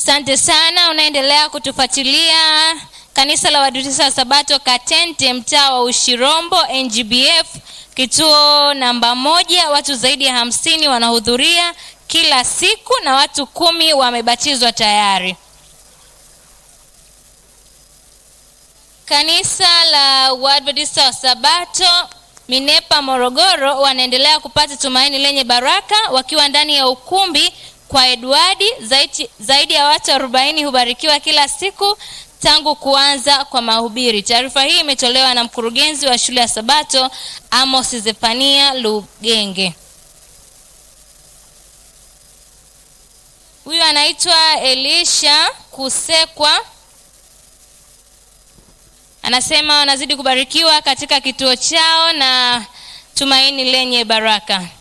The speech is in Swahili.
Asante sana, unaendelea kutufuatilia kanisa la Waadventista wa Sabato Katente, mtaa wa Ushirombo, NGBF, kituo namba moja. Watu zaidi ya hamsini wanahudhuria kila siku na watu kumi wamebatizwa tayari. Kanisa la Waadventista wa Sabato Minepa, Morogoro, wanaendelea kupata tumaini lenye baraka wakiwa ndani ya ukumbi kwa Edwardi. Zaidi, zaidi ya watu 40 hubarikiwa kila siku tangu kuanza kwa mahubiri. Taarifa hii imetolewa na mkurugenzi wa shule ya Sabato Amos Zefania Lugenge. Huyu anaitwa Elisha Kusekwa, anasema wanazidi kubarikiwa katika kituo chao na tumaini lenye baraka.